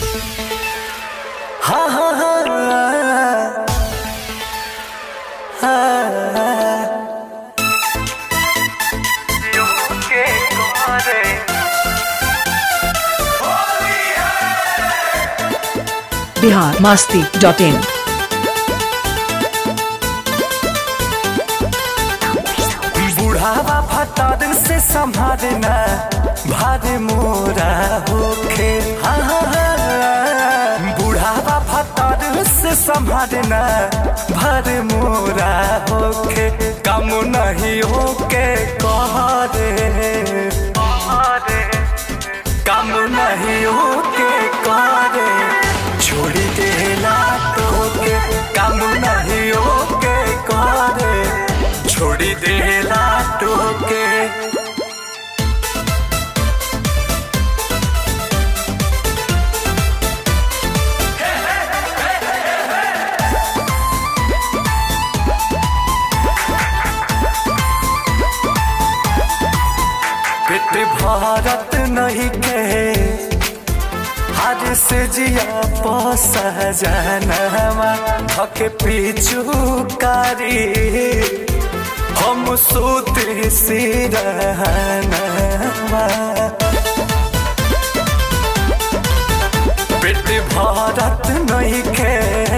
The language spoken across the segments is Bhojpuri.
हा हा हा बिहार मस्ती डॉट इन बुढ़ावा फटाद से संभालना भारे मोरा होखे हा हा हा बुढ़ावा फटाद से संभालना भारे मोरा होखे कम नहीं होके कह रे कम नहीं होके कह रे छोड़ी देला तोके कम नहीं होके कह रे छोड़ी देला टोके पेट भारत नहीं के हर से जिया पस जनवा थके पीछू कारी हम सोते सिरहनवा पेट भारत नहीं के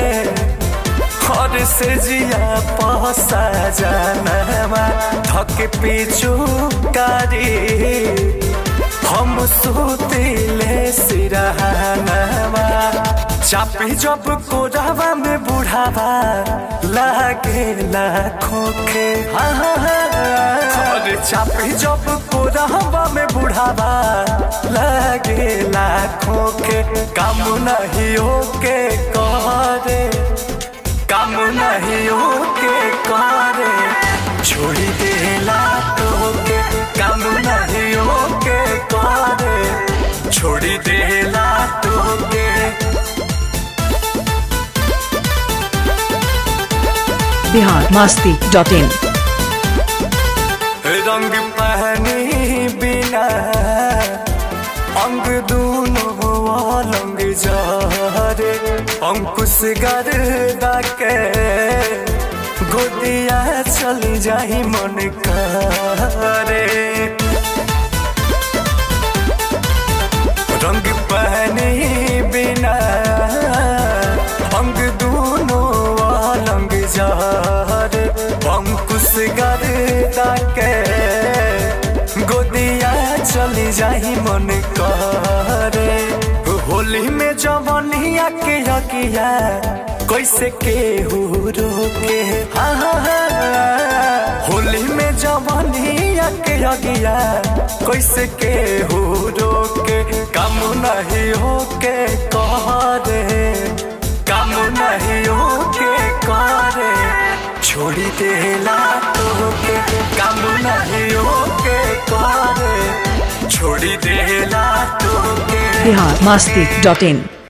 हर से जिया पसा जनवा थक पीछू कारी हम सोतिले सिरहनवा चापी जब कोरावा में बुढ़ावा लागे लाखों के हाँ हाँ हाँ अरे चापी जब कोरावा में बुढ़ावा लागे लाखों के काम नहीं होके कह रे काम नहीं होके करे छोड़ी देला तोके काम नहीं होके करे छोड़ी देला तोके बिहार मस्ती डॉट इन रंग पहनी बिना अंग दूनो लंग जारे अंकुश गर्दा के गोदिया चल जाही मन करे रंग पहने बिना अंग दूनो लंग जार अंकुश गर्दा के गोदिया चली जाही मन करे होली में जवनिया के यकिया कैसे के हो रोके हाँ हाँ हाँ होली में जवनिया के यकिया कैसे के हो रोके कम नहीं होके कह रे कम नहीं होके करे छोड़ी देला तोके कम नहीं होके करे छोड़ी देला तोके बिहार मस्ती डॉट इन